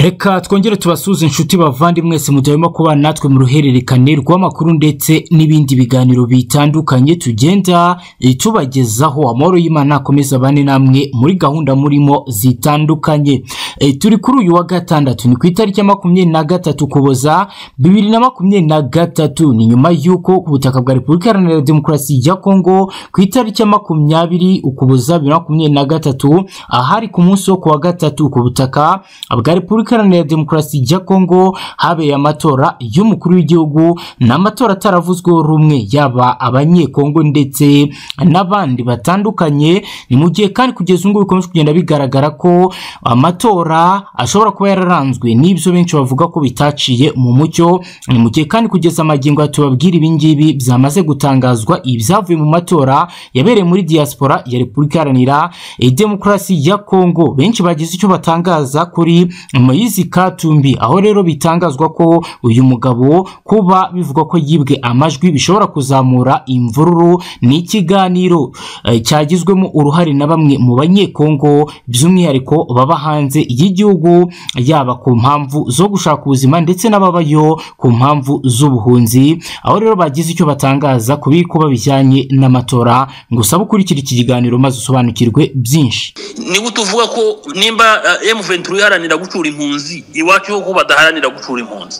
reka twongere tubasuze inshuti bavandi mwese mujyamo kubana natwe mu ruhererekane rw'amakuru ndetse n'ibindi biganiro bitandukanye tugenda tubagezaho amahoro y'imana akomeza abane namwe muri gahunda murimo zitandukanye E, turi kuri uyu wa gatandatu ni ku itariki ya makumyabiri na gatatu ukuboza bibiri na makumyabiri na gatatu ni nyuma y'uko ku butaka bwa repubulika iharanira demokarasi ya kongo ku itariki ya makumyabiri ukuboza bibiri na makumyabiri na gatatu ahari ku munsi wo ku wa gatatu ku butaka bwa repubulika iharanira demokarasi ya kongo habeye amatora y'umukuru w'igihugu ni amatora ataravuzweho rumwe yaba abanyekongo ndetse n'abandi batandukanye ni mu gihe kandi kugeza ubu ngubu bikomeje kugenda bigaragara ko amatora ashobora kuba yararanzwe n'ibyo benshi bavuga ko bitaciye mu mucyo ni mu gihe kandi kugeza amagingo ya tubabwira ibingibi byamaze gutangazwa ibyavuye mu matora yabereye muri diaspora ya repubulika iharanira eh, demokarasi ya kongo benshi bagize icyo batangaza kuri moyizi katumbi aho rero bitangazwa ko uyu mugabo kuba bivugwa ko yibwe amajwi bishobora kuzamura imvururu ni ikiganiro eh, cyagizwemo uruhare na bamwe mu banyekongo by'umwihariko baba hanze y'igihugu yaba ku mpamvu zo gushaka ubuzima ndetse n'ababayo ku mpamvu z'ubuhunzi aho rero bagize icyo batangaza ku bikuba bijyanye n'amatora ngo usabe ukurikira iki kiganiro maze usobanukirwe byinshi niba tuvuga ko nimba M23 iharanira gucura impunzi iwacu ko badaharanira gucura impunzi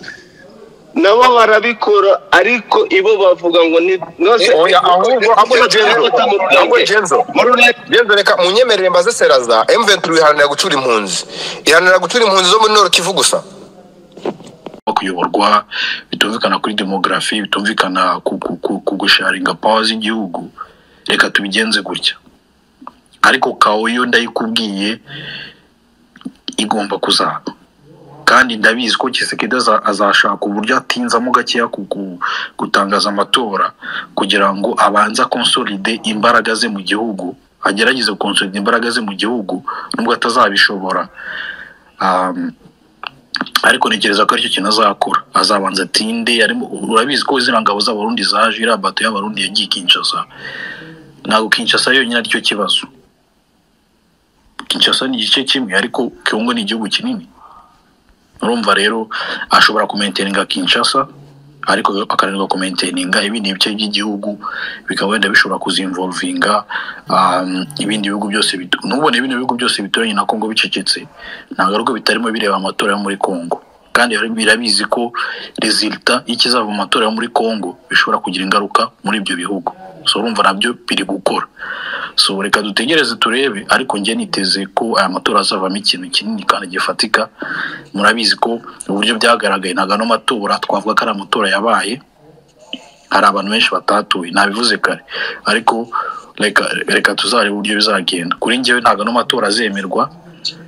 nabo barabikora ariko ibo bavuga ngo ni nose oya ahubwo ahubwo jenzo ahubwo jenzo jenzo reka munyemerere mbaze seraza M23 iharanira gucura impunzi iharanira gucura impunzi zo muri Nord Kivu gusa kuyoborwa bitumvikana kuri demografi bitumvikana ku- ku- ku- ku gusharinga pawa z'igihugu reka tubigenze gutya ariko kaoyo ndayikubwiye igomba kuzaba kandi ndabizi ko kisekedi aza- azashaka uburyo atinzamo gakeya ku- ku- gutangaza amatora kugira ngo abanze konsolide imbaraga ze mu gihugu agerageze konsolide imbaraga ze mu gihugu nubwo atazabishobora Um, ariko ntekereza ko aricyo kintu azakora azabanza atinde arimo urabizi ko ziriya ngabo z'abarundi zaje iriya bato y'abarundi yagiye kinshasa ntabwo kinshasa yonyine aricyo kibazo kinshasa ni igice kimwe ariko kongo ni igihugu kinini urumva rero ashobora kumenteninga kinshasa ariko akananirwa kumenteninga ibindi bice by'igihugu bikaba wenda bishobora kuzimvolvinga um, ibindi bihugu byose bitu- nubona ibindi bihugu byose bituranye na kongo bicecetse ntabwo ariko bitarimo bireba amatora yo muri kongo kandi rero birabizi ko resulta y'ikizava mu matora yo muri kongo bishobora kugira ingaruka muri ibyo bihugu so urumva nabyo biri gukora so reka dutegereze turebe ariko njye niteze ko aya matora azavamo ikintu kinini kandi gifatika murabizi ko uburyo byagaragaye ntabwo ano matora twavuga ko ari amatora yabaye hari abantu benshi batatuye nabivuze kare ariko reka reka tuzarebe uburyo bizagenda kuri njyewe ntabwo ano matora azemerwa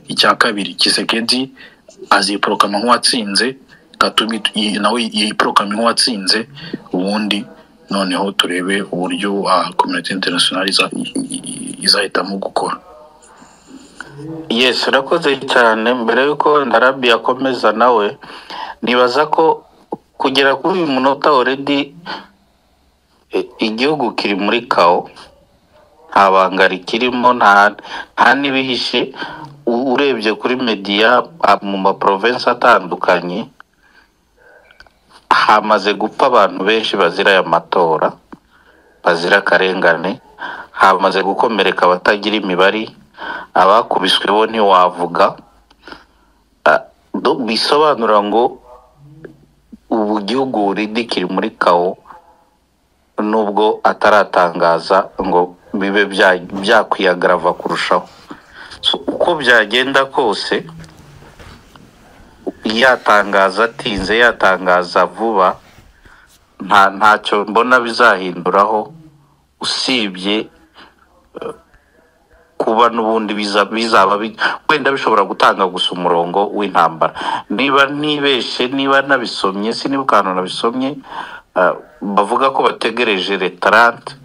icya kabiri kisekedi aziporokama nk'uwatsinze katumi i- nawe yiporokama nk'uwatsinze ubundi noneho turebe uburyo ah, community international iza- i- i- i- izahitamo gukora yes urakoze cyane mbere yuko wenda rabi akomeza nawe nibaza ko kugera kuri uyu munota already eh, igihugu kiri muri kawo nta banga rikirimo nta nta n'ibihishe U- urebye kuri mediya ah, mu maprovensi atandukanye hamaze gupfa abantu benshi bazira aya matora bazira akarengane hamaze gukomereka abatagira imibare abakubiswe bo ntiwavuga Ah, do- bisobanura ngo ubu igihugu buridi kiri muri kawo nubwo ataratangaza ngo bibe bya- byakwiyagarava kurushaho So, uko byagenda kose yatangaza atinze yatangaza vuba nta ntacyo mbona bizahinduraho usibye eh, kuba n'ubundi biza- bizaba bi- wenda bishobora gutanga gusa umurongo w'intambara niba ntibeshe niba nabisomye siniba ukantu nabisomye eh, bavuga ko bategereje retarante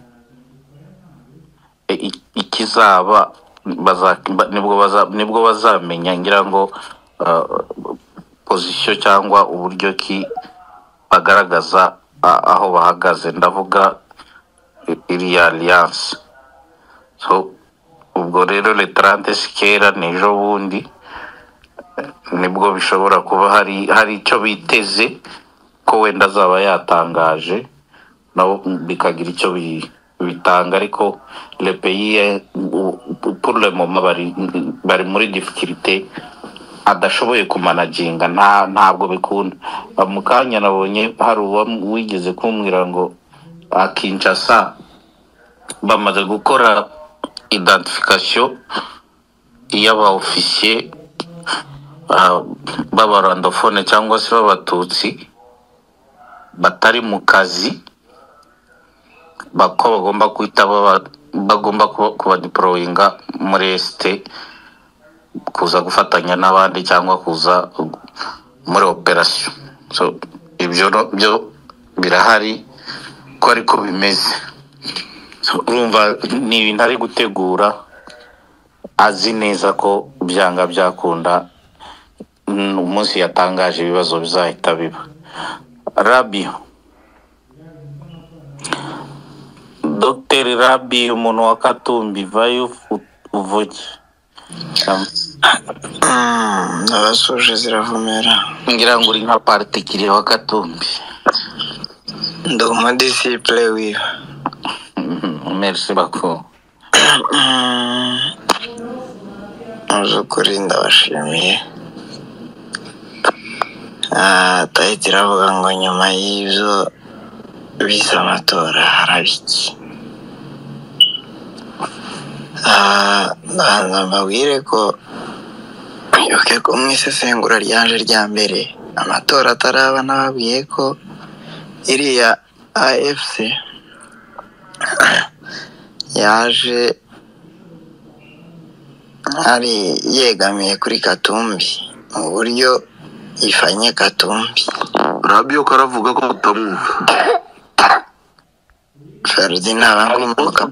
i- i- ikizaba baza- ba- nibwo baza- nibwo bazamenya ngira ngo uh, pozisiyo cyangwa uburyo ki bagaragaza a- aho bahagaze ndavuga i- iriya alliance so ubwo rero retarante sikera ni ejo bundi nibwo bishobora kuba hari hari icyo biteze ko wenda azaba yatangaje nabo bikagira icyo bi- bitanga ariko lepeyiye puremoma bari bari muri difikirite adashoboye kumanaginga nta ntabwo bikunda mu kanya nabonye hari uwigeze kumbwira ngo akinshasa bamaze gukora identification y'abaofisiye ah, b'abarandofone cyangwa se b'abatutsi batari mu kazi ba- ko bagomba guhita baba- bagomba kuba- kubadiporoyinga muri esite kuza gufatanya n'abandi cyangwa kuza muri operasiyo so ibyo no- byo birahari ko ariko bimeze So, urumva ni ibintu ari gutegura azi neza ko byanga byakunda mm, umunsi yatangaje ibibazo bizahita biba rabiyo dogiteri rabiyo umuntu wa katumbi vayo uvuge abasoje ziravumera ngira ngo uri nka partikirie wa katumbi ndi umadisipure wiwe merci bako Mm. mu by'ukuri ndabashimiye Ah, tahita iravuga ngo nyuma y'ibyo bise amatora harabiki ndabanza mbabwire ko mwibuke ko mu isesengura ryaje rya mbere amatora ataraba nababwiye ko iriya afc yaje ari yegamiye kuri katumbi mu buryo ifanye katumbi rabiyo karavuga ko utamwumva ferudi ntabangumanuka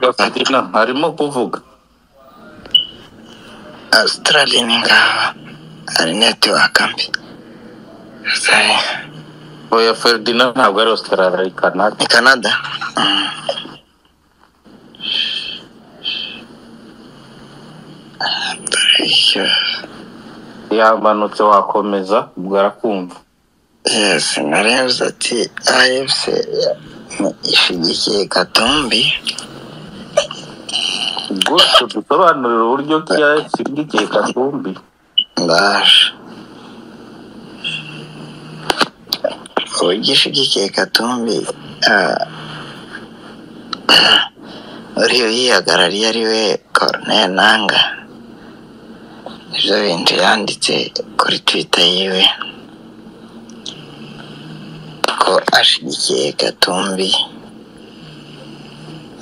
arimo kuvuga australia ni ngaba ari netiwaka mbi Sorry, oya ferdinand ntabwo ari ositarara ari kanada ni canada Mm. Dore icyo- yamanutse wakomeza ubwo arakumva yes narebye ati afc ishigikiye katumbi gusa dusobanurira uburyo kiyashyigikiye katumbi ndaje ubugishigikiye katumbi ah, uriya uyihagarariye ari we koroneri nanga nibyo bintu yanditse kuri twita yiwe ko ashigikiye katumbi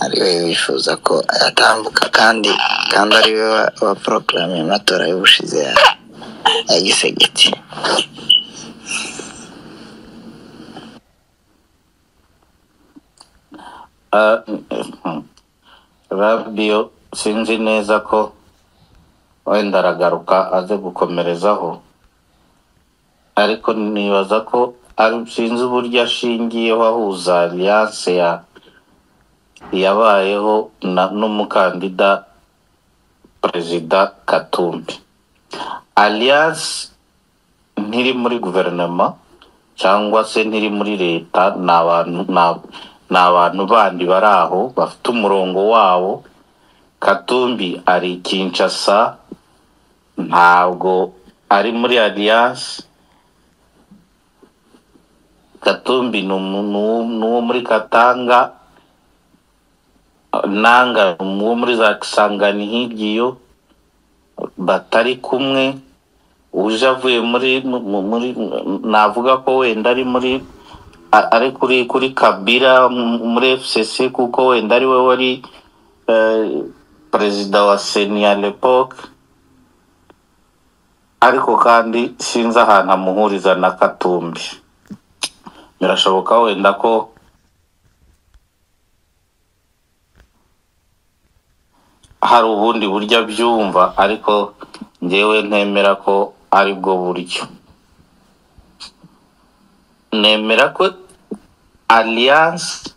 ari we wifuza ko yatambuka kandi kandi ari we wa- wa porogaramu y'amatora y'ubushize ya ya gisegeti Ah, mhm. rabiyo sinzi neza ko wenda aragaruka aze gukomerezaho ariko nibaza ko ari sinzi uburyo ashingiyeho ahuza aliyanse ya yabayeho na- n'umukandida perezida katumbi aliyanse ntiri muri guverinoma cyangwa se ntiri muri leta ni abantu ni- ni abantu bandi bari aho bafite umurongo wabo katumbi ari i kinshasa ntabwo ari muri alliance katumbi ni umu- ni uwo ni uwo muri katanga nanga ni uwo muri za kisangani hirya batari kumwe uje avuye muri mu- mu- muri navuga ko wenda ari muri a- ari kuri kuri kabira mu- muri fcc kuko wenda ari we wari eh, perezida wa seni ya lepoke ariko kandi sinzi ahantu amuhuriza na katumbi birashoboka wenda ko hari ubundi buryo abyumva ariko ngewe ntemera ko ari bwo buryo nemera ko alliance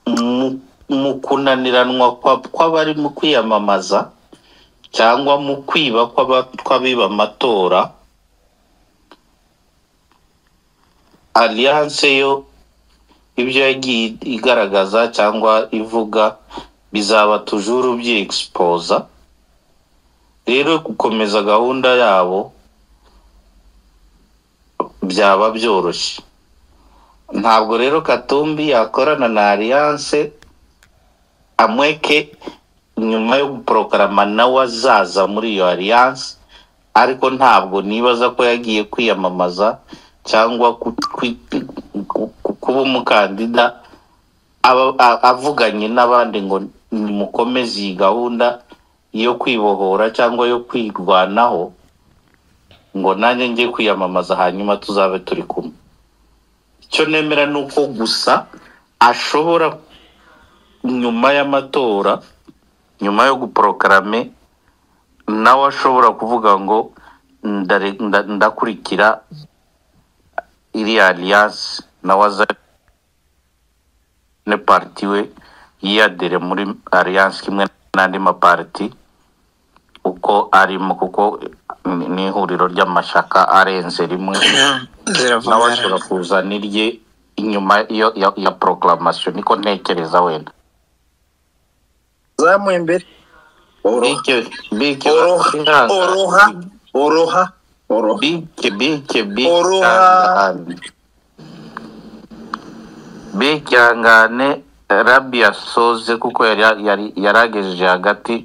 mu- mu kunaniranwa kwa- kw'abari mu kwiyamamaza cyangwa mu kwiba kw'aba- kw'abiba amatora alliance yo ibyo yagiye igaragaza cyangwa ivuga bizaba tujuru byiexposa rero gukomeza gahunda yabo byaba byoroshye ntabwo rero katumbi yakorana na alliance amweke nyuma yo guporogarama nawe azaza muri iyo alliance ariko ntabwo nibaza ko yagiye kwiyamamaza cyangwa ku- kwi- ku- ku- kuba umukandida aba- a- avuganye n'abandi ngo mukomeze iyi gahunda yo kwibohora cyangwa yo kwirwanaho ngo nanjye njye kwiyamamaza hanyuma tuzabe turi kumwe icyo nemera ni uko gusa ashobora nyuma y'amatora nyuma yo guporogarame nawe ashobora kuvuga ngo ndare- nda- ndakurikira iriya alliance nawe azane parti we yiyadire muri alliance kimwe n'andi maparti uko arimo kuko ni ni ihuriro ry'amashaka arenze rimwe nawe ashobora ziravugana kuzana irye inyuma yo ya, ya proclamation niko ntekereza wenda zamuye imbere oroha Bike- bike- oroha oroha oroha oroha Bike, bike, bike. Oroha. ihangane. Bike ihangane rabi yasoze kuko yari yari- yaragejeje hagati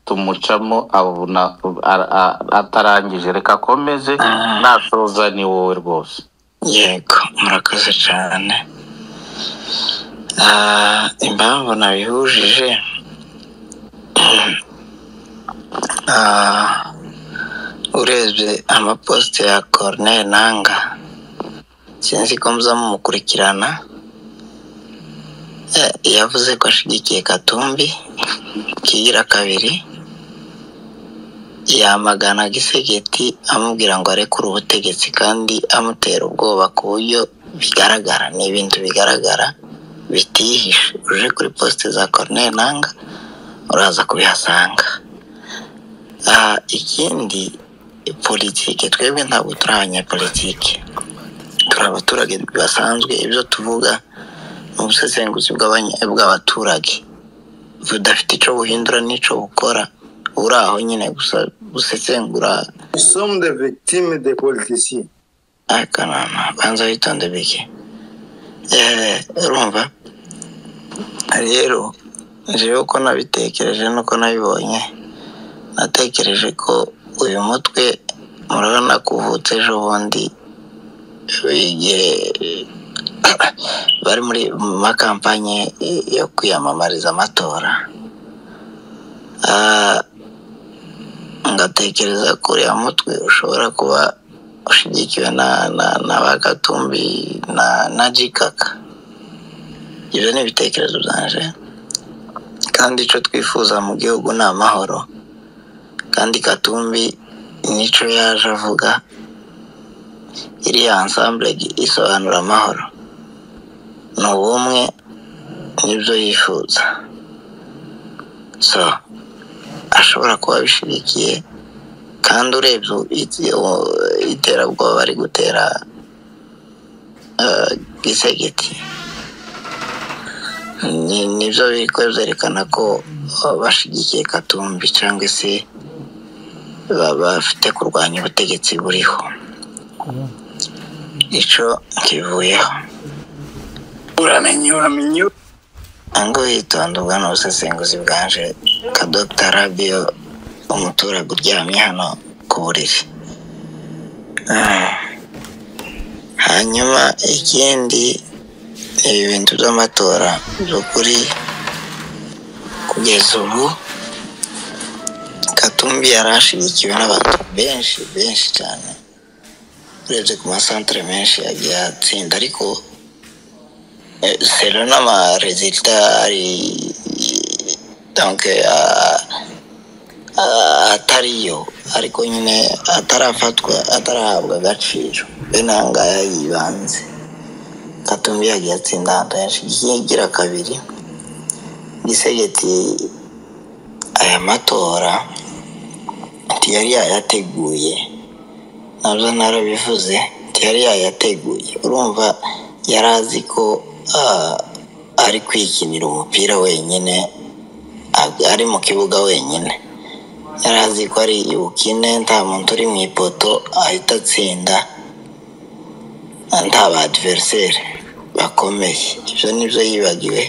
tumucamo abona a- a- atarangije reka akomeze Ah. nasoza ni wowe rwose yego murakoze cyane Ah, impamvu nabihujije Ah, urebye amaposite ya Corneille nanga sinzi ko muza mumukurikirana Eh, yavuze ko ashyigikiye katumbi kigira kabiri yamagana gisegeti amubwira ngo arekure ubutegetsi kandi amutera ubwoba ku buryo bigaragara ni ibintu bigaragara bitihishe uje kuri posite za Corneille Nanga uraza kubihasanga Ah, ikindi politike twebwe ntabwo turi abanyapolitike turi abaturage basanzwe ibyo tuvuga ni ubusesenguzi bw'abanya- bw'abaturage budafite icyo buhindura n'icyo bukora uri aho nyine gusa gusesengura somme de victime de politiciens akanama banza witonde bike Eh, urumva rero jewe uko nabitekereje nuko nabibonye natekereje ko uyu mutwe murabona kuvutse ejo bundi igihe bari muri mu makampanye yo kwiyamamariza amatora Ah, ngatekereza ko uriya mutwe ushobora kuba ushyigikiwe na na na ba gatumbi na na jikaka ibyo ni ibitekerezo byanje kandi icyo twifuza mu gihugu ni amahoro kandi katumbi nicyo yaje avuga iriya ansambure isobanura amahoro ni ubumwe nibyo yifuza so ashobora kuba abishyigikiye kandi urebye it- u- iterabwoba bari gutera eh, gisegeti ni nibyo biri ko byerekana ko eh, bashyigikiye katumbi cyangwa se ba- bafite kurwanya ubutegetsi buriho icyo kivuyeho uramenye uramenye ngo yitonda ubwo ni ubusesenguzi bwanje ka dr rabiyo umuturage uryamye hano ku buriri Ah. hanyuma ikindi ni ibintu by'amatora by'ukuri kugeza ubu katumbi yari ashyigikiwe n'abantu benshi benshi cyane urebye ku masantere menshi yagiye atsinda ariko selon n'amarezilita ari donc ah, ah, atariyo ariko nyine atarafatwa atarahabwa agaciro bene aha ngaha yibanze katumbi yagiye atsinda ahantu henshi igiye igira kabiri gisegeti aya matora yari yayateguye nabyo narabivuze nti yari yayateguye urumva yari azi ko ah, ari kwikinira umupira wenyine ab- ari mu kibuga wenyine yari azi ko ari bukine nta muntu uri mu ipoto ahita atsinda nta ba adiveriseri bakomeye ibyo nibyo yibagiwe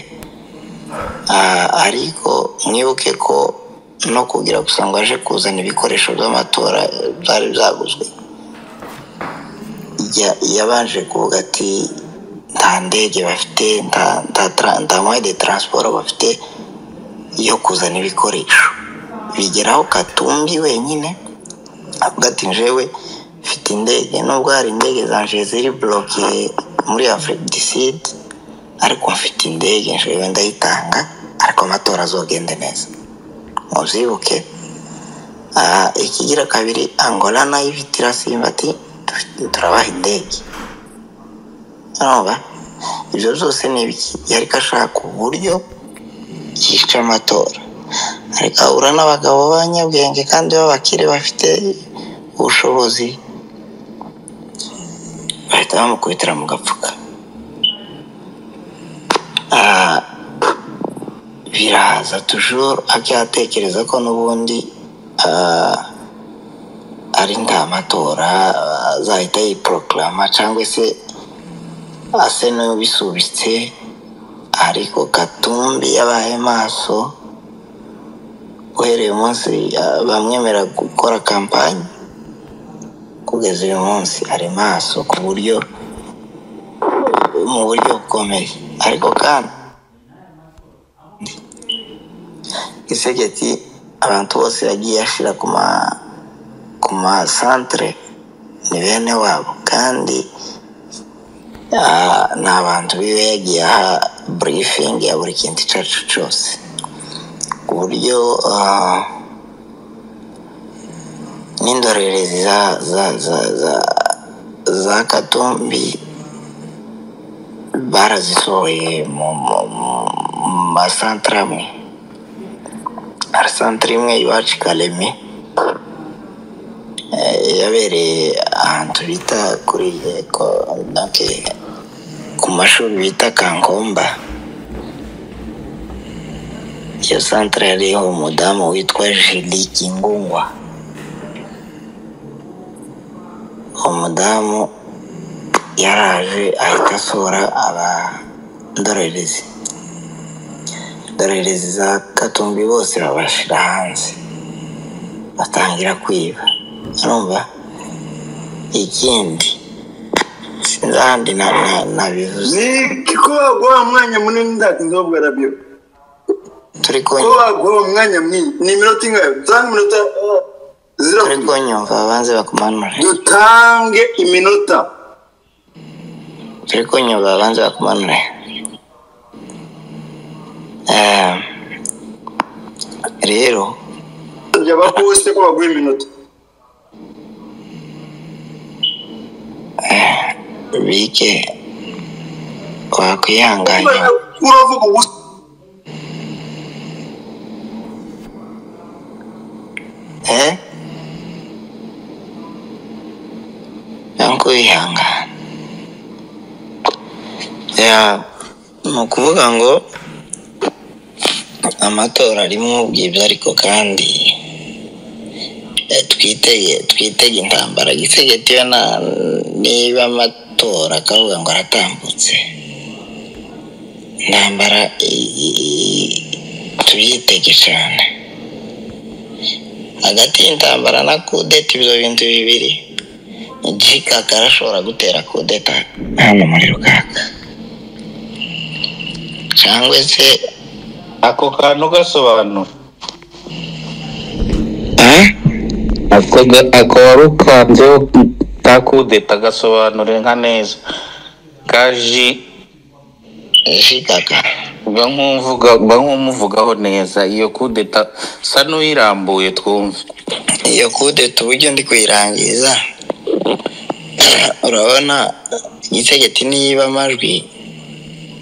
Ah, ariko mwibuke ko no kugira gusa ngo aje kuzana ibikoresho by'amatora eh, byari byaguzwe ya- yabanje kuvuga ati nta ndege bafite nta nta tra- nta moyen de transport bafite yo kuzana ibikoresho bigeraho katumbi wenyine avuga ati njewe mfite indege nubwo hari indege zanje ziri buroke muri afurika diside ariko mfite indege njewe ndayitanga ariko amatora azogende neza mubyibuke Ah, ikigira kabiri angola nayo ifite irasimba ati "Dufite- turabaha indege urumva ibyo byose ni ibiki yariko ashaka uburyo yica amatora ariko ahura n'abagabo b'abanyabwenge kandi b'abakire bafite ubushobozi bahita bamukubitira mu gapfuka Ah, biraza tujuru akayatekereza ko n'ubundi ah, ari nta matora ah, azahita yiporogarama cyangwa se ase n'ubisubitse ariko katumbi yabaye maso uhereye umunsi ah, bamwemera gukora kampani kugeza uyu munsi ari maso ku buryo mu buryo bukomeye ariko kandi isegeti abantu bose yagiye ashira ku ma ku masantere ni bene wabo kandi ah, ni abantu biwe yagiye aha burifingi ya buri kintu icyo ari cyo cyose ku buryo ah, n'indorerezi za za za za za katumbi barazisohoye mu mu- mu- mu masantere amwe hari santere imwe iwacu i kareme eh, yabereye ahantu bita kuri eh, ko- donc, eh, ku mashuri bita kankomba iyo santere yariho umudamu witwa jili kingungwa umudamu yaraje ahita asura abandorerezi indorerezi za katumbi bose babashira hanze batangira kwiba urumva ikindi sinzi ahandi na- na- nabivuze ni ko baguha umwanya munini ndatinze babwira byo turi ko konyine baguha umwanya mwinshi ni iminota ingahe dutange iminota eh, zira turi konyumva babanze bakumanure dutange iminota turi konyumva babanze bakumanure Ehm, rero jya bakuze ko baguha iminota bike wakwihanganye uravuga ubusa eh yangu wihangana ya ni ukuvuga ngo amatora arimo ubwiza ariko kandi eh, twitege twitege intambara gisegeti yo na- niba amatora akavuga ngo aratambutse intambara i- i- i- tuyitege cyane hagati y'intambara na kudeta ibyo bintu bibiri jikaka arashobora gutera kudeta hano muri rukaka cyangwa se ako kantu gasobanura ako ga- ako wari ukanzeho kudeta gasobanure nka neza kaji jikaka mba nk'umuvuga mba nk'umuvugaho neza iyo kudeta sa n'uyirambuye twumve iyo kudeta uburyo ndi kuyirangiza urabona igisegeti niba amajwi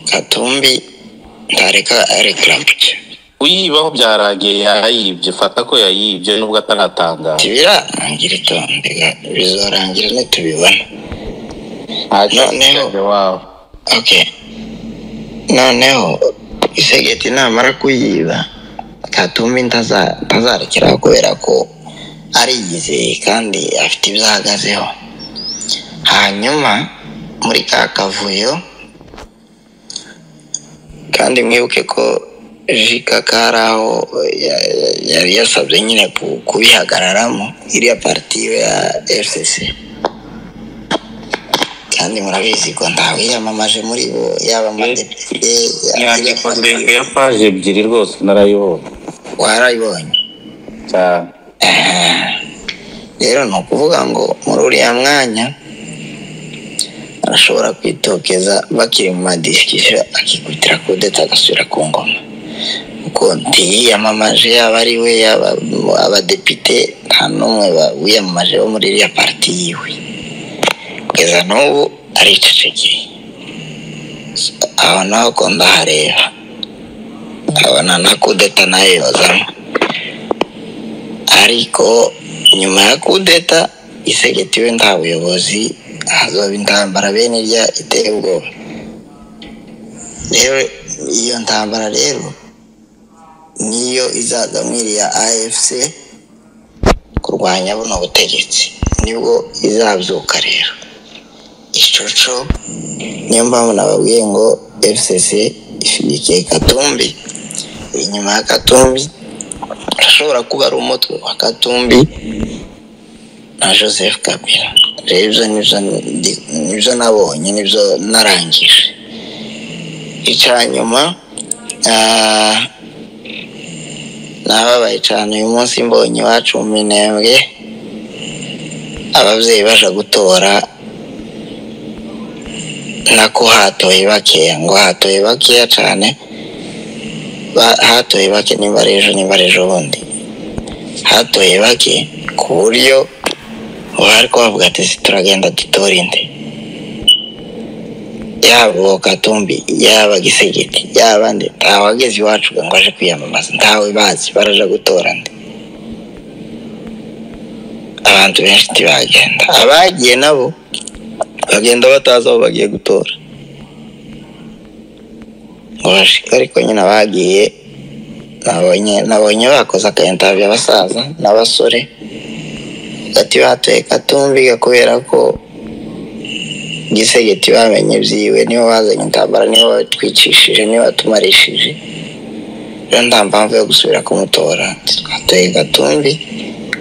katumbi ntareka arekarampike uyibaho byarangiye yayibye fata ko yayibye nubwo ataratangaza ntibirarangira itondeka bizorangira nitubibona noneho iwabo ok noneho isegeti namara kuyiba katumbi ntaza- ntazarekeraho kubera ko ariyizeye kandi afite ibyo ahagazeho hanyuma muri ka kavuyo kandi mwibuke ko jikaka ari aho ya- ya- yari yasabye nyine ku- kubihagararamo iriya partiyo ya fcc kandi murabizi ko ntawe yamamaje muri bo yaba amadepite inyandiko ndende ya paje ebyiri rwose narayibonye warayibonye cyane rero ni ukuvuga ngo muri uriya mwanya arashobora kwitokeza bakiri mu madisikisha akikubitira kudeta agasubira ku ngoma kuko ntiyiyamamaje yaba ari we yaba abadepite nta n'umwe ba- wiyamamaje wo muri iriya pariti yiwe kugeza n'ubu aricecekeye aho naho ko ndahareba abona na kudeta nayo yozamo ariko nyuma ya kudeta isegeti we nta buyobozi hazoba intambara bene irya iteye ubwoba rero iyo ntambara rero niyo izaza mwiriya afc kurwanya buno butegetsi nibwo izabyuka rero icoco niyo mpamvu nababwiye ngo fcc ishyigikiye katumbi inyuma ya katumbi ashobora kuba ari umutwe wa katumbi na joseph kabila rero ibyo nibyo ndi- nibyo nabonye nibyo narangije icya nyuma ah, nababaye cyane uyu munsi mbonye iwacu mu minembwe ababyeyi baje gutora nako hatoye bakeya ngo hatoye bakeya cyane ba- hatoye bake nimba ari ejo nimba ari ejo bundi hatoye bake ku buryo ubu ariko bavuga ati "Si turagenda dutora indi yaba uwo katumbi yaba gisegeti yaba nde ntawageze iwacu ngo ngo aje kwiyamamaza ntawe bazi baraja gutora nde abantu benshi ntibagenda abagiye nabo bagenda batazi aho bagiye gutora ngo bashike ariko nyine abagiye nabonye nabonye bakoze akayintabya abasaza n'abasore hagati batoye katumbi kubera ko gisegeti bamenye byiwe nibo bazanye intambara nibo batwicishije nibo batumarishije rero nta mpamvu yo gusubira kumutora twatoye gatumbi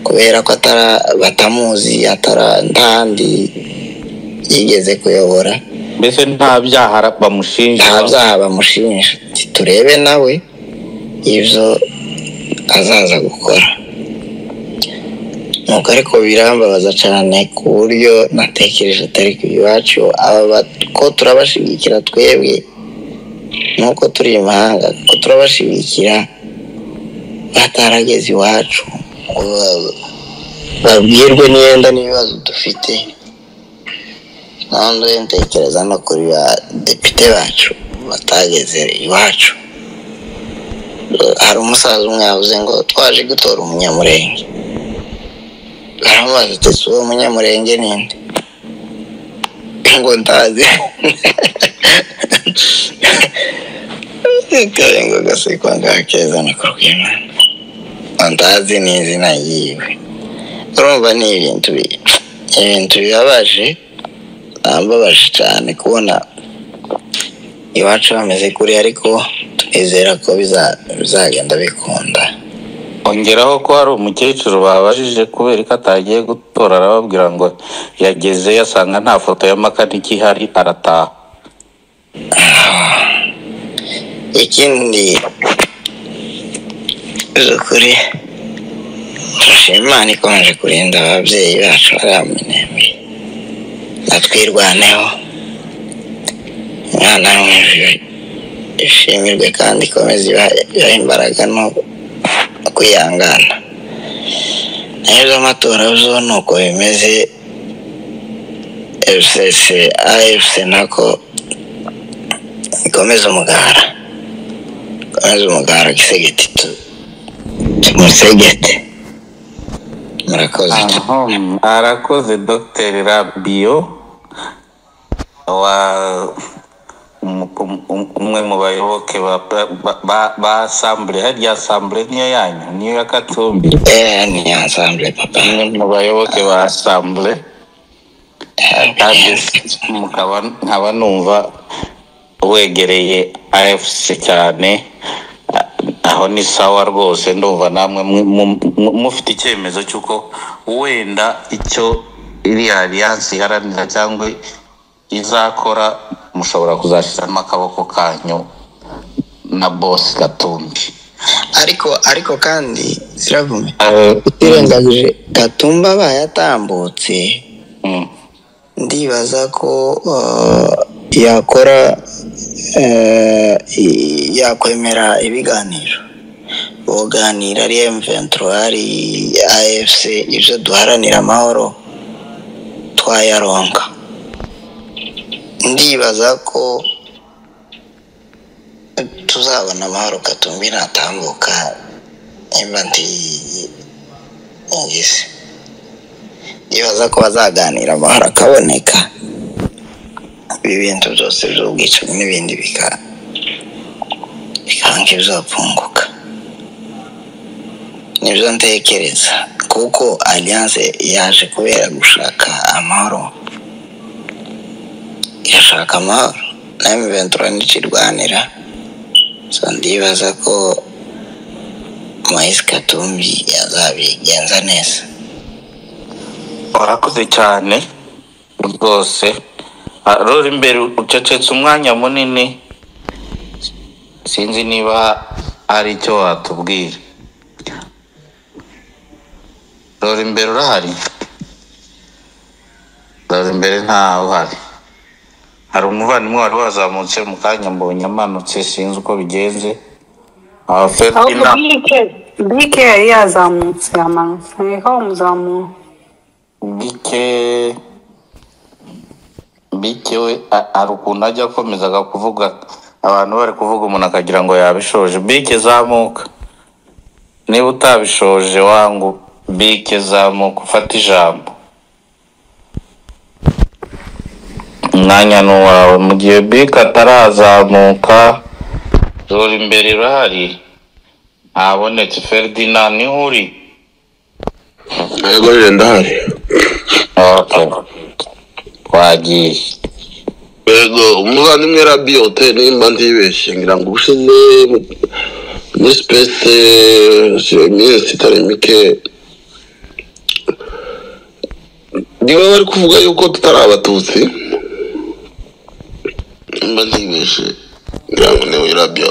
kubera ko atara batamuzi atara ntahandi yigeze kuyobora mbese nta byaha ara- bamushinja nta byaha bamushimisha Ati, turebe nawe ibyo azaza gukora nuko ariko birambabaza cyane ku buryo natekereje atari ku iwacu aba ba- ko turabashigikira twebwe nuko turi imahanga ko turabashigikira batarageze iwacu ngo ba- babwirwe n'iyenda n'ibibazo dufite ntabwo ntekereza no kuri ba depite bacu batageze iwacu hari umusaza umwe yavuze ngo twaje gutora umunyamurenge baramubaza ati uwo munyamurenge ni nde ngo ndazi karengo gasekwa ngakeza no kurwimana ngo ndazi ni izina yiwe urumva ni ibintu bi- ibintu bibabaje ambabaje cyane kubona iwacu bameze kuri ariko twizera ko biza- bizagenda bikunda ongeraho ko hari umukecuru babajije kubera ko atagiye gutora arababwira ngo yageze yasanga nta foto ya makaniki ihari arataha ikindi ni ukuri turashima imana ikomeje kurinda ababyeyi bacu ariya minembwe natwirwaneho imana yo mu ijuru ishimirwe kandi ikomeze ibahe ibahe imbaraga no no kwihangana nayo z'amatora zo ni uko bimeze fcc afc nako ikomeze umugara maze umugara gisegeti tu tumusegete murakoze Ahom, arakoze dr rabiyo wa um- um- um- umwe mu bayoboke ba ba- ba- ba asambure harya asambure niyo yanyu niyo ya katumbi ni asambure papa umwe mu bayoboke ba asambure kandi mukaba nkaba numva wegereye afc cyane aho ni sawa rwose ndumva namwe mu- mu- mu- mufite icyemezo cy'uko wenda icyo iriya alliance iharanira cyangwa izakora mushobora kuzashyiramo akaboko kanyu na bosi gatumbi ariko ariko kandi ziravume utirengagije gatumba bayatambutse ndibaza ko uh, yakora uh, i- yakwemera ibiganiro buganira ari M23 ari AFC ibyo duharanira amahoro twayaronka ndibaza ko tuzabona amahoro gatumbi natambuka nimba ntiyigize ndibaza ko bazaganira amahoro akaboneka ibi bintu byose by'ubwicanyi n'ibindi bika- bikanga ibizapunguka nibyo ntekereza kuko alliance yaje kubera gushaka amahoro irashaka amahoro na M23 ntikirwanira so ndibaza ko Moise Katumbi azabigenza neza warakoze cyane rwose rora imbere ucecetse umwanya munini sinzi niba hari icyo watubwira rora imbere urahari rora imbere ntawe uhari hari umuvandimwe wari wazamutse mu kanya mbonye amanutse sinzi uko bigenze ahubwo abaferinama bike bike yari yazamutse yamanutse niho umuzamura bike bike we a- hari ukuntu ajya akomezaga kuvuga abantu bari kuvuga umuntu akagira ngo yabishoje bike zamuka niba utabishoje wangu bike zamuka ufate ijambo umwanya ni uwawe mu gihe bike atarazamuka rora imbere urahari ntabonetse feridina niho uri yego rero ndahari twagiye yego umuvandimwe rabiyo hotel nimba ntibeshye ngira ngo ubushize muri sipesite iminsi itari mike niba bari kuvuga yuko tutari abatutsi nimba ntibeshye ngira ngo niwe rabiyo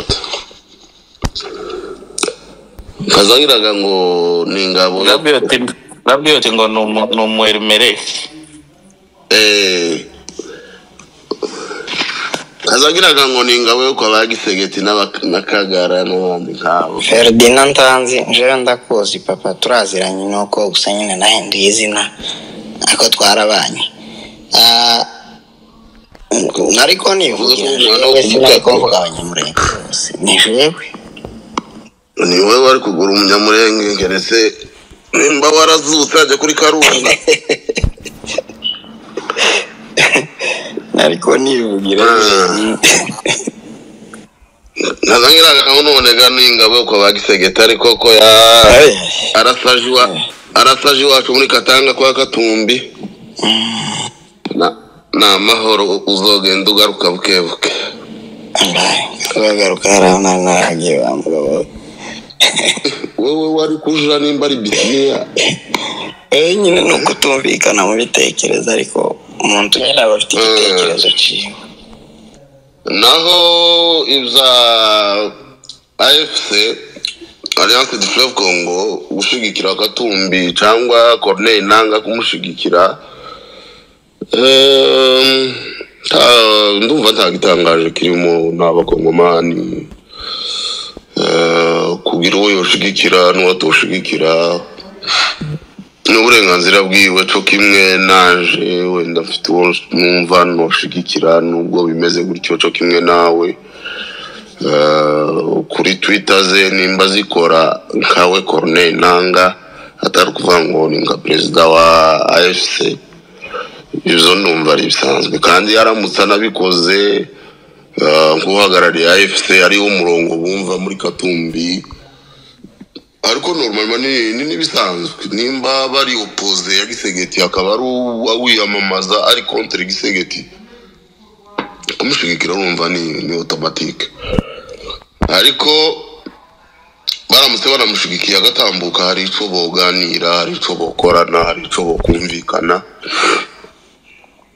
kazangiraga ngo ni ingabo rabiyote ngo ni umu- ni umuhermeresi kazagiraga ngo ni ingabo yo kwa bagisegeti n'aba- n'akagara n'abandi nkabo Ferdinand Ntanzi njyewe ndakuzi papa turaziranye nuko gusa nyine nahinduye izina ariko twarabanye Ah, mm, ariko nivugira njyewe sinari kuvuga abanyamurenge bose ni jewe ni wowe wari kugura umunyamurenge keretse nimba warazutse ajya kuri karunga ariko nivugira kazangiraga ngo none ga ni ingabo yo kwa bagisegeti ariko ko ya arasaje iwa- arasaje iwacu muri katanga kwa katumbi Na- ni amahoro uzogenda ugaruka bukebuke bagaruka hariya nari naragiye bambura wowe wowe wari kujura nimba ari bisiniya eh nyine ni ukutumvikana mu bitekerezo ariko umuntu nyine aba afite igitekerezo cyiwe naho ibya afc alliance de fleuve congo gushyigikira katumbi cyangwa corneille nanga kumushyigikira ehm, nta- ndumva nta gitangaje kirimo n'abakongomani Eh, kugira uwo yoshyigikira n'uwo atoshyigikira ni uburenganzira bwiwe cyo kimwe naje wenda mfite uwo numva ntushyigikira nubwo bimeze gutyo cyo kimwe nawe eh, kuri twita ze nimba zikora nkawe corneille nanga atari ukuvuga ngo ni nka perezida wa afc ibyo numva ari bisanzwe kandi yaramutse anabikoze eh, nk'uhagarariye afc hariho umurongo bumva muri katumbi ariko normal ni ni n'ibisanzwe nimba bari opoze ya gisegeti akaba ari uwa wiyamamaza ari contre gisegeti kumushigikira urumva ni ni automatique ariko baramutse baramushigikiye agatambuka hari ico boganira hari ico bokorana hari ico bokumvikana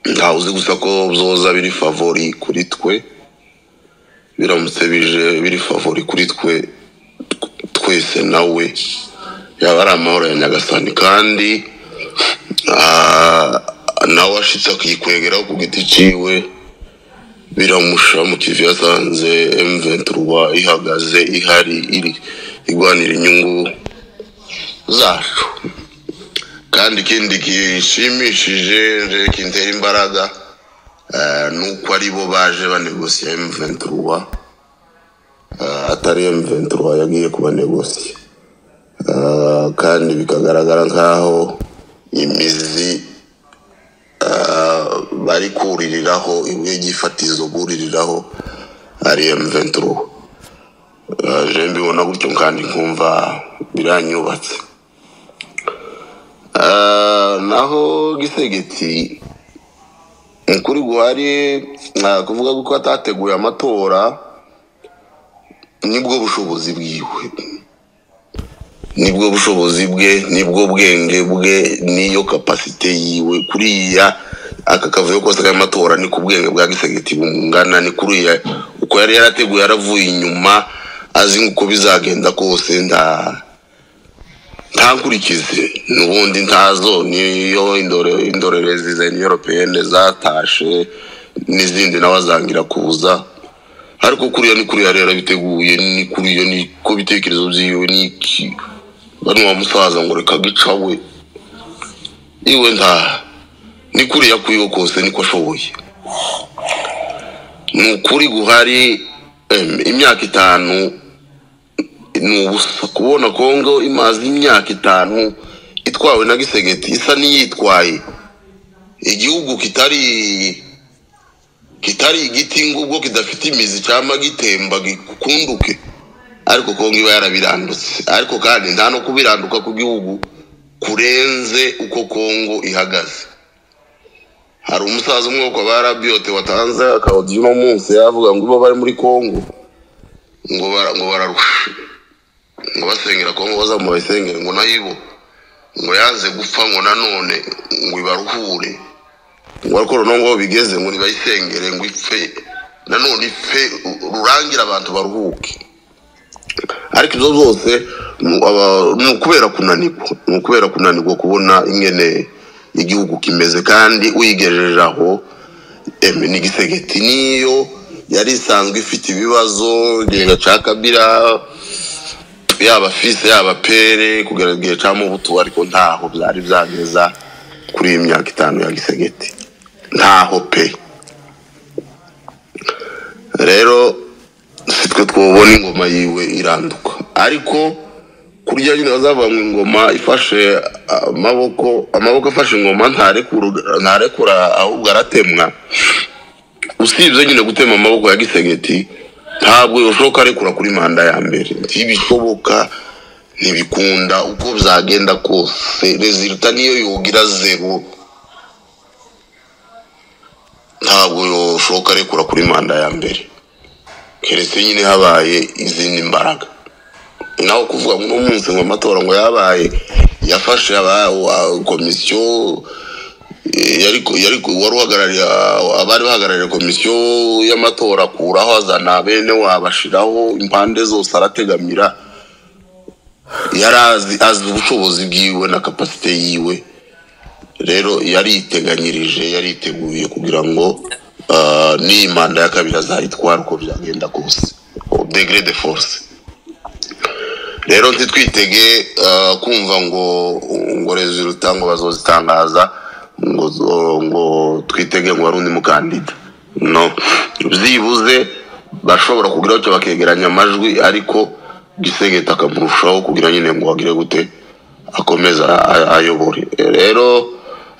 ntawe uzi gusa ko byoza biri favori kuri twe biramutse bije biri favori kuri twe twese nawe yaba ari amahoro ya nyagasani kandi ah, nawe ashitse akikwegeraho ku giti ciwe biramusha mu kivi yasanze M23 ihagaze ihari iri igwanira inyungu zacu kandi ikindi gishimishije nje kintera imbaraga eh, ni uko ari bo baje banegosiya M23 Ah, atari M23 yagiye kubanegosiya Ah, kandi bikagaragara nkaho imizi ah, bari kuririraho imwe gifatizo buririraho ari M23 Ah, je mbibona gutyo kandi nkumva biranyubatse Ah, naho gisegeti ukuri guhari ah, kuvuga ko atateguye amatora nibwo bushobozi bwiwe nibwo bushobozi bwe nibwo bwenge bwe niyo kapasite yiwe kuriya aka kavuyo kose k'amatora ni ku bwenge bwa gisegeti bungana ni kuriya uko yari yarateguye yaravuye inyuma azi uko bizagenda kose nta ntankurikize n'ubundi ntazo niyo indore indorerezi za europeyene zatashe n'izindi nawe azangira kuza ariko kuriya ni kuriya rero biteguye ni kuriya ni ko bitekerezo byiwe ni iki bano wa musaza ngo reka gica we iwe nta ni kuriya kuyiho kose niko ashoboye ni ukuri guhari em, imyaka itanu ni ubusa kubona kongo imaze imyaka itanu itwawe na gisegeti isa n'iyitwaye igihugu kitari kitari igiti ngubwo kidafite imizi cyangwa gitemba gikunduke ariko kongo iba yarabirandutse ariko kandi nta no kubiranduka ku gihugu kurenze uko kongo ihagaze hari umusaza umwe wo kwa ba rabiyote watanze akawudiyo uno munsi yavuga ngo ibo bari muri kongo ngo bara- ngo bararusha ngo basengera kongo bazamuha isengere ngo nayo ibo ngo yanze gupfa ngo nanone ngo ibaruhure ngo ariko noneho ngo bigeze ngo nibayisengere ngo ipfe nanone ipfe u- rurangira abantu baruhuke ariko ibyo byose mu- aba- ni ukubera kunanirwa ni ukubera kunanirwa kubona ingene igihugu kimeze kandi uyigejeje aho eme ni gisegeti niyo yari isanzwe ifite ibibazo igihega cya kabira yaba fise yaba pere kugera igihe cya mubutu ariko ntaho byari byageza kuri iyi myaka itanu ya gisegeti ntaho pe rero si twe twubona ingoma yiwe iranduka ariko kurya nyine bazavanga ingoma ifashe amaboko amaboko afashe ingoma ntarekura ntarekura ahubwo aratemwa usibye nyine gutema amaboko ya gisegeti ntabwo bishoboka arekura kuri manda ya mbere ntibishoboka ntibikunda uko byagenda kose reziruta niyo yogira zero ntabwo yoshoka arekura kuri manda ya mbere keretse nyine habaye izindi mbaraga naho kuvuga ngo uno munsi ngo amatora ngo yabaye yafashe aba- wa- komisiyo eh, yari yari wari uhagarariye ah, abari bahagarariye komisiyo y'amatora akuraho azana bene wabashiraho impande zose arategamira yari azi azi ubushobozi bwiwe na kapasite yiwe rero yariteganyirije yariteguye kugira ngo ah, n'iyi manda ya kabiri azayitwara uko byagenda kose au degré de force rero ntitwitege ah, kumva ngo ngo resulta ngo bazozitangaza ngo zo- ngo twitege ngo hari undi mukandida no byibuze bashobora kugira icyo bakegeranya amajwi ariko gisegeta akamurushaho kugira nyine ngo agire gute akomeza a- ayobore rero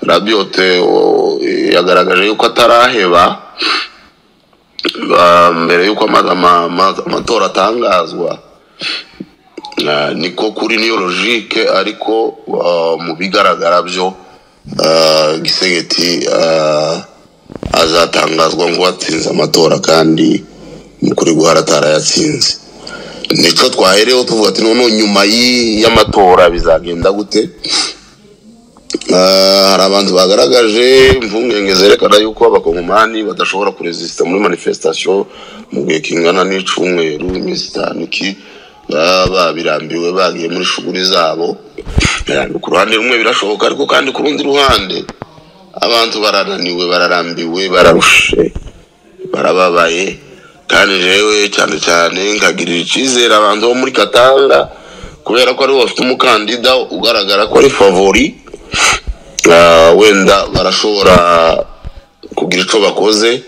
rabiyote o, yagaragaje yuko ataraheba ba- mbere yuko ama- ama- ama- amatora atangazwa Ah, niko kuri niyo logike ariko ah, mu bigaragara byo ah, gisegeti ah, azatangazwa ngo watsinze amatora kandi ni ukuri guhara atarayatsinze nicyo twahereho tuvuga ati noneho nyuma y'i- y'amatora bizagenda gute Ah, hari abantu bagaragaje impungenge zerekana yuko abakongomani badashobora kurezisita muri manifestation mu gihe kingana n'icumweru iminsi itanu iki baba babirambiwe bagiye muri shughuli zabo Eh, ku ruhande rumwe birashoboka ariko kandi ku rundi ruhande abantu barananiwe bararambiwe bararushe barababaye kandi jewe cyane cyane nkagirira icyizere abantu bo muri katanga kubera ko aribo bafite umukandida ugaragara ko ari favori Ah, wenda barashobora kugira icyo bakoze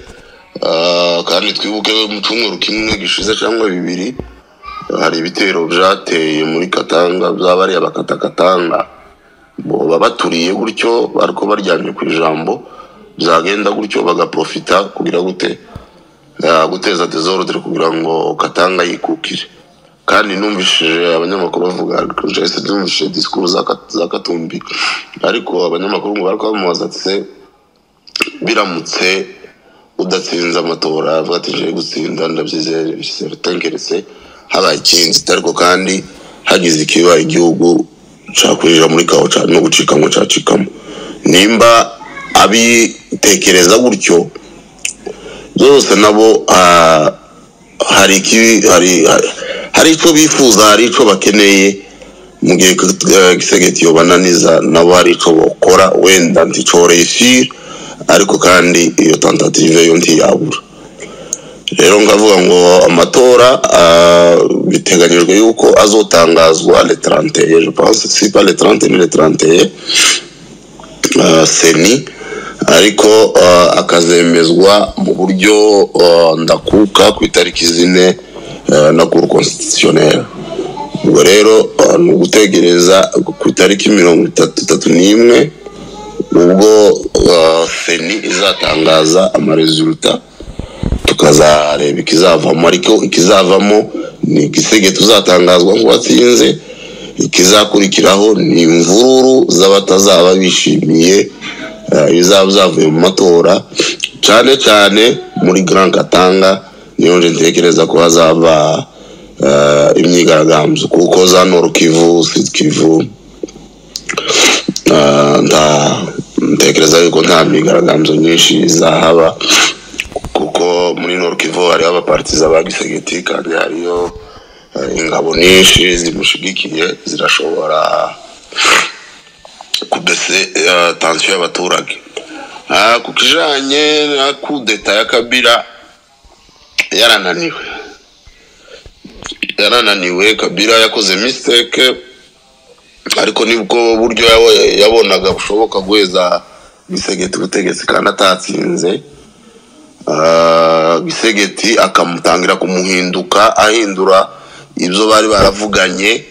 Ah, kandi twibuke mu cyumweru kimwe gishize cyangwa bibiri hari ibitero byateye muri katanga by'abariya bakatakatanga bo babaturiye gutyo ariko baryamye ku ijambo byagenda gutyo bagaprofita kugira gute Ah, guteza desordre kugira ngo katanga yikukire kandi numvishije abanyamakuru bavuga jese numvishije disikuru za Ka- za katumbi ariko abanyamakuru ngo bari kwamamaza ati se biramutse udatsinze amatora avuga ati nje gutsinda ndabyizeye seritenkeretse habaye ikindi ariko kandi hagize ikiba igihugu cakurira muri kawo ca- no gucika ngo cacikamo nimba abitekereza gutyo zose nabo ah, hari ikibi hari hari- hari icyo bifuza hari icyo bakeneye mu gihe eh, gisegeti yobananiza nabo hari icyo bakora wenda nticyo reyisire ariko kandi iyo tentative yo ntiyabura rero ngavuga ngo amatora ah, biteganyijwe yuko azotangazwa le 31 je pense si pas le 30 ni le 31 ah, seni ariko eh, akazemezwa mu buryo eh, ndakuka ku itariki zine eh, na kuru konstitutioneri ubwo rero eh, ni ugutegereza ku itariki mirongo itatu itatu n'imwe ubwo eh, seni izatangaza amaresulta tukazareba ikizavamo ariko ikizavamo ni igisege tuzatangazwa nk'uwatsinze ikizakurikiraho ni imvururu z'abatazaba bishimiye eh, ibizaba byavuye mu matora cyane cyane muri Grand Katanga niyo nje ntekereza ko hazaba eh, imyigaragambyo kuko za Nord Kivu, Sud Kivu eh, nta- ntekereza yuko nta myigaragambyo nyinshi izahaba kuko muri Nord Kivu hariho abapartiza ba Gisegeti kandi hariyo eh, ingabo nyinshi zimushigikiye zirashobora kubese eh, tansiyo y'abaturage Ah, ku kijanye na kudeta ya kabira yarananiwe yarananiwe kabira yakoze mistake ariko nibwo buryo yawe- yabonaga bushoboka guheza gisegeti ubutegetsi kandi atatsinze Ah, gisegeti akamutangira kumuhinduka ahindura ibyo bari baravuganye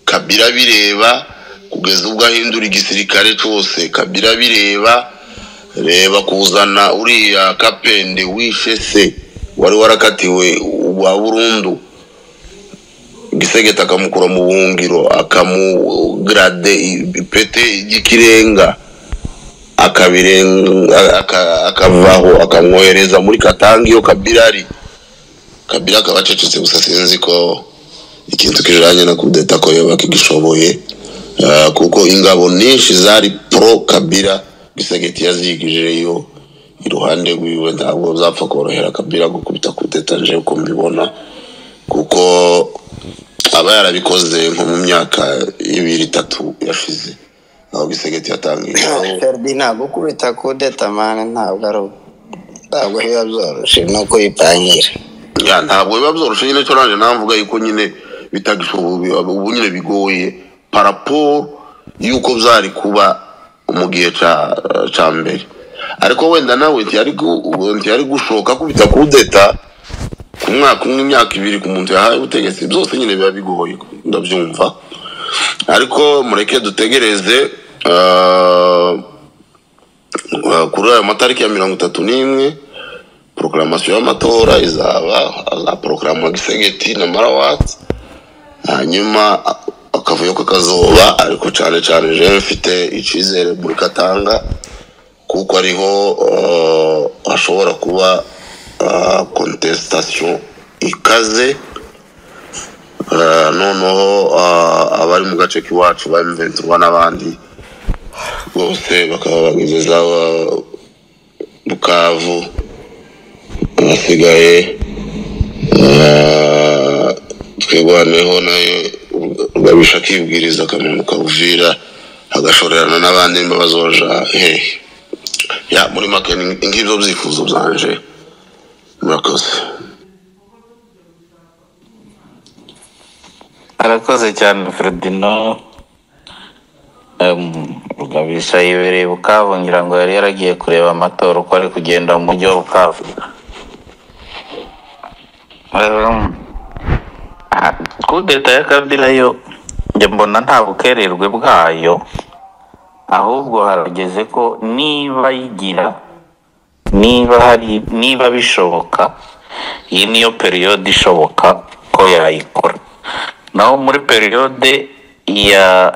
kabira bireba kugeza ubwo ahindura igisirikare cyose kabira bireba reba kuzana uriya kapende wishe se wari warakatiwe wa burundu gisegeta akamukura mu buhungiro akamugrade ipete y'ikirenga akabirenga aka- akavaho akamwohereza muri katanga iyo kabira ari kabira akaba acecetse gusa sinzi ko ikintu kijanye na kudeta ko yaba kigishoboye Ah, kuko ingabo nyinshi zari pro kabira gisegeti yazigijeyo iruhande rwiwe ntabwo zapfa korohera kabira gukubita kudeta nje uko mbibona kuko aba yarabikoze nko mu myaka ibiri itatu yashize aho gisegeti yatangiye ferdi ntabwo kubita kudeta mani ntabwo ari ntabwo biba byoroshye ni uko bipangira ya ntabwo biba byoroshye nyine cyo nanjye navuga yuko nyine bitagishoboye ubu nyine bigoye paraporo y'uko byari kuba mu gihe ca- ca mbere ariko wenda nawe ntiyari gu- ubu ntiyari gushoka kubita kudeta umwaka umwe imyaka ibiri ku muntu yahaye ubutegetsi byose nyine biba bigoye ndabyumva ariko mureke dutegereze ah, ah, kuri ayo matariki ya mirongo itatu n'imwe porokaramasiyo y'amatora izaba za porokarama gisegeti na marawati hanyuma a- akavuyo ko kazoba ariko cyane cyane jewe mfite icyizere muri katanga kuko ariho ah, hashobora kuba kontesitation ikaze Ah, noneho ah, abari mu gace k'iwacu ba mventurwa n'abandi bose bakaba bagezeza ah, bukavu ahasigaye ah, twirwaneho nayo ugabisha akibwiriza akamaro kawuvira agashorerana n'abandi mbabazoja hehe ya muri make ni- ngibyo byifuzo byanje murakoze arakoze cyane feridino rugabisha yibereye bukavu ngira ngo yari yaragiye kureba amatora uko ari kugenda mu mujyi wa bukavu Em, ah, kudeta ya kabila yo njye mbona nta bukererwe bwayo ahubwo harageze ko niba yigira niba hari niba bishoboka iyi niyo periyode ishoboka ko yayikora naho muri periyode ya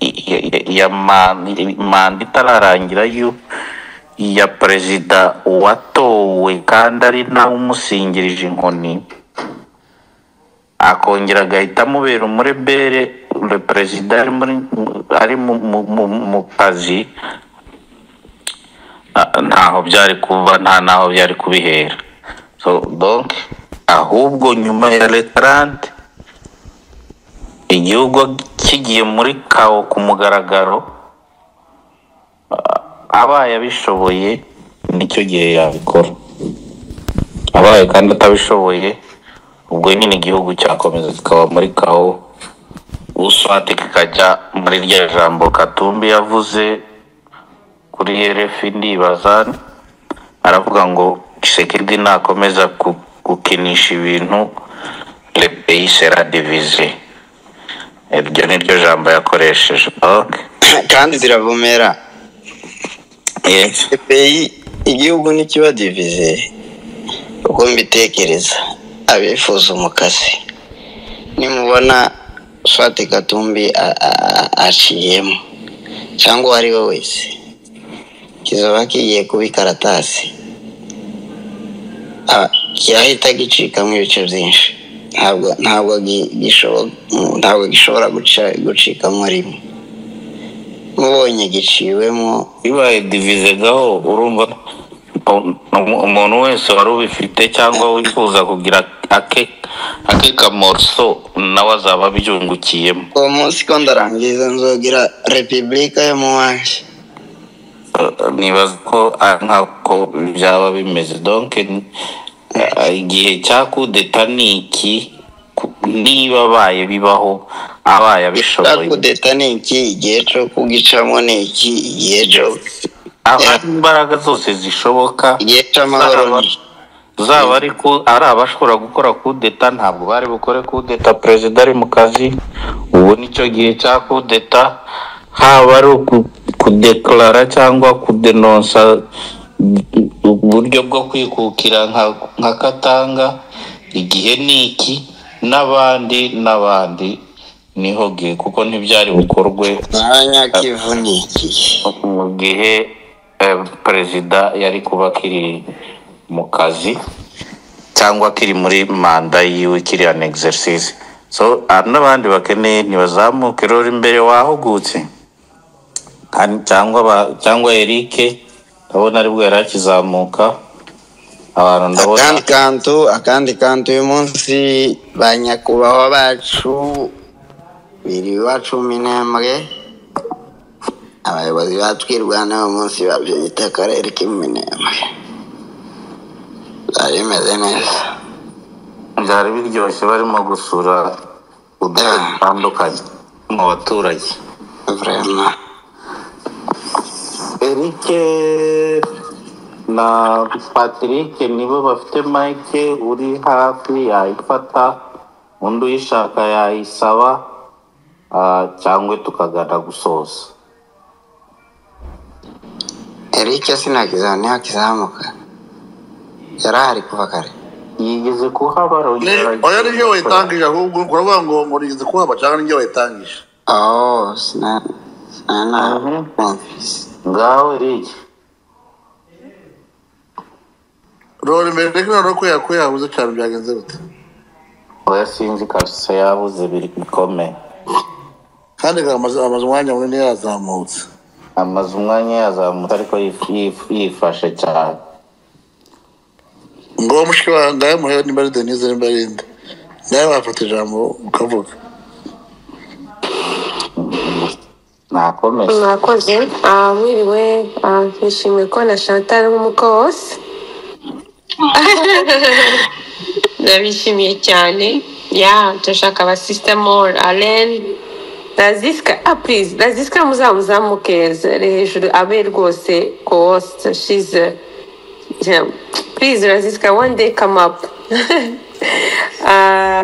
ya, ya man- manda itararangira yo ya perezida watowe kandi ari nawe umusingirije inkoni akongera agahita amubera umurebere le perezida ari muri ari mu, mu, mu, mu kazi ah, ntaho byari kuba nta naho byari kubihera so donc ahubwo nyuma ya retarante igihugu kigiye muri kawo ku mugaragaro ah, abaye abishoboye nicyo gihe yabikora abaye kandi atabishoboye ubwo nyine igihugu cyakomeza kikaba muri kawo uswate kikajya muri rya jambo katumbi yavuze kuri rfi ndibaza aravuga ngo kisekedi nakomeza ku- gukinisha ibintu le pays sera divisé iryo ni ryo jambo yakoresheje kandi ziravumera epeyi igihugu ntikiba divize uko mbitekereza abifuza umukasi nimubona swate katumbi a- a- a- aciyemo cyangwa uwo ari we wese kizaba kigiye kuba ikaratasi Ah, kirahita gicikamo ibice byinshi ntabwo ntabwo gi- gishobo- ntabwo gishobora guca- gucikamo rimwe mubonye giciwemo bibaye divize gaho urumva um- um- umuntu wese wari ubifite cyangwa wifuza kugira ake ake kamoroso nawe azaba abyungukiyemo uwo munsi ko ndarangiza nzogira repubulika yo mu wanjye Uh, nibaza ko ari nk'uko byaba bimeze donke igihe cya kudeta ni iki Ku- niba abaye bibaho abaye abishoboye kudeta ni iki igihe cyo kugicamo ni iki igihe cyo abari imbaraga zose zishoboka igihe cy'amahoro ni iki? zaba ariko ari abashobora gukora kudeta ntabwo bari bukore kudeta perezida ari mu kazi ubu nicyo gihe cya kudeta haba ari uku- kudekarara cyangwa kudenonsa uburyo bwo kwikukira nka nka katanga igihe ni iki n'abandi n'abandi niho gihe kuko ntibyari bukorwe mwanya kivu ni iki mu gihe eh, perezida yari kuba akiri mu kazi cyangwa kiri muri manda yiwe kiriya ni exercise so hari n'abandi bakeneye ntibazamuke rero imbere wahugutse Kandi- cyangwa ba- cyangwa eric ndabona aribwo yari akizamuka abantu ndabona akandi kantu akandi kantu uyu munsi ba nyakubahwa bacu biriwa cumi n'imwe abayobozi batwirwana uyu munsi babyita akarere k'iminembwe byari bimeze neza byari biryoshye barimo gusura uduce dutandukanye mu baturage vraiment eric na patrick nibo bafite mike uri hafi yayifata undi uyishaka yayisaba ah, cyangwa tukagana gusoza eric sinakizamu ntihakizamuka yari ahari kuva kare yigeze kuhabara oya nibyo wayitangije ahubwo uravuga ngo ngo nigeze kuhaba cyangwa nibyo wayitangije oh sina sina ngaho eric rora imbere ariko noneho ko yakuye yabuze cyane byagenze bite oya sinzi kabisa yabuze biri bikomeye kandi amaze amaze umwanya munini yazamutse amaze umwanya yazamutse ariko yif- yif- yifashe cyane ngo mushiki wawe ngayo muhewe nimba ari denise nimba ari inde nawe wafata ijambo ukavuga nakomeye mwakoze Ah, mwiriwe Ah, nishimiye ko na chantal nk'umuko wose ndabishimiye cyane ya turashaka abasisita mora aren razisika ah purize razisika muzamuzamuke ari hejuru abe rwose kowosita shize purize razisika one day come up Ah,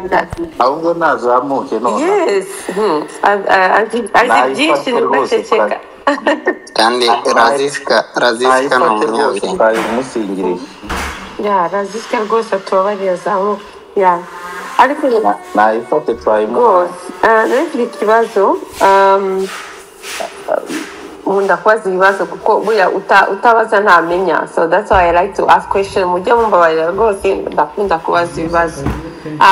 ahubwo nazamuke none yes Hmm. Ah, ah, azi azi Nayifate byinshi rwose ntugaceceka kandi razisika razisika ni nayifate rwose umunyabwenge twayimusingiriye ya razisika rwose tubabarira zamu ya ariko nayifate twayimuhaye rwose ah, ntugire ikibazo um, nkunda kubaza ibibazo kuko burya uta- utabaza ntamenya so that's why i like to ask question mujye mumbabarira rwose ndakunda kubaza ibibazo Ah,